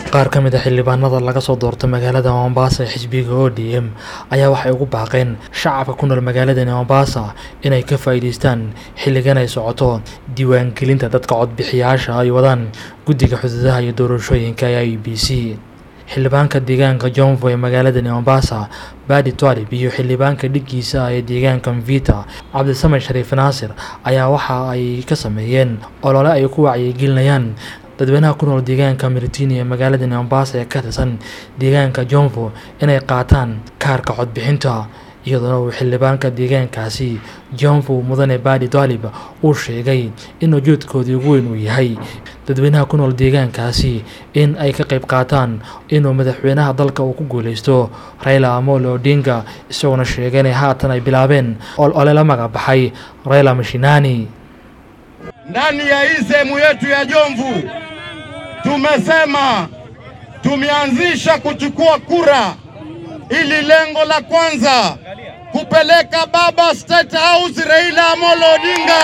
qaar ka mid a xildhibaanada laga soo doorto magaalada mombasa ee xisbiga o d m ayaa waxay ugu baaqeen shacabka ku nool magaaladani mombasa inay ka faa'iidaystaan xilligan ay socoto diiwaangelinta dadka codbixiyaasha ay wadaan guddiga xuduudaha iyo doorashooyinka ee i b c xildhibaanka deegaanka jomvo ee magaaladani mombasa badi twalib iyo xildhibaanka dhiggiisa ah ee deegaanka mvita cabdisamed shariif naasir ayaa waxa ay ka sameeyeen olole ay ku wacyigelinayaan dadweynaha ku nool deegaanka miritini ee magaaladani mombasa ee ka tirsan deegaanka jomvo inay qaataan kaarka codbixinta iyadoona uu xildhibaanka deegaankaasi jomvo mudane badi twalib uu sheegay in ujeedkoodii ugu weyn uu yahay dadweynaha ku nool deegaankaasi in ay ka qayb qaataan inuu madaxweynaha dalka uu ku guuleysto raila amolo odinga isagoona sheegay inay haatan ay bilaabeen ole la magac baxay raila mashinani Ndani ya hii sehemu yetu ya Jomvu tumesema tumeanzisha kuchukua kura, ili lengo la kwanza kupeleka baba State House Raila Amolo Odinga.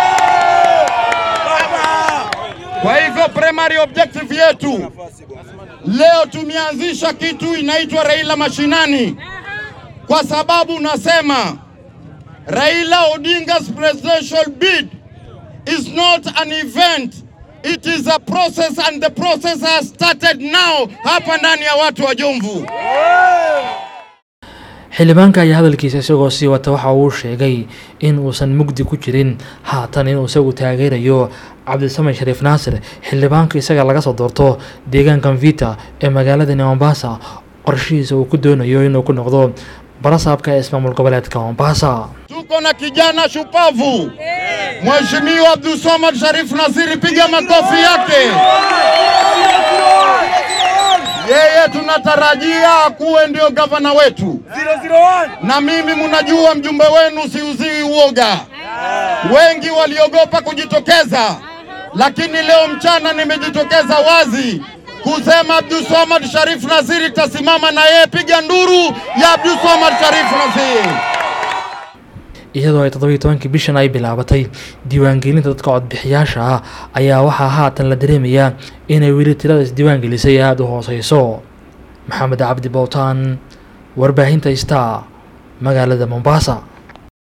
Kwa hivyo primary objective yetu leo tumeanzisha kitu inaitwa Raila Mashinani, kwa sababu nasema Raila Odinga's presidential bid is not an event it is a process and the process has started now hapa ndani ya watu wa Jomvu. xildhibaanka ayaa hadalkiisa isagoo sii wata waxa uu sheegay in uusan mugdi ku jirin haatan inuu isagu taageerayo cabdisamed shariif naasir xildhibaanka isaga laga soo doorto deegaanka mvita ee magaaladani mombasa qorshihiisa uu ku doonayo inuu ku noqdo barasaabka ee ismaamul goboleedka mombasa Tuko na kijana shupavu Mheshimiwa Abdulswamad Sharif Nasiri, piga makofi yake. Yeye tunatarajia akuwe ndio gavana wetu, na mimi mnajua mjumbe wenu siuziwi uoga. Wengi waliogopa kujitokeza, lakini leo mchana nimejitokeza wazi kusema Abdulswamad Sharif Nasiri tasimama na yeye. Piga nduru ya Abdulswamad Sharif Nasiri. iyadoo ay toddobiiyo tobankii bishan ay bilaabatay diiwaangelinta dadka codbixiyaasha ah ayaa waxaa haatan la dareemayaa inay weli tirada isdiiwaangelisay aada u hooseyso maxamed cabdi bowtaan warbaahinta star magaalada mombasa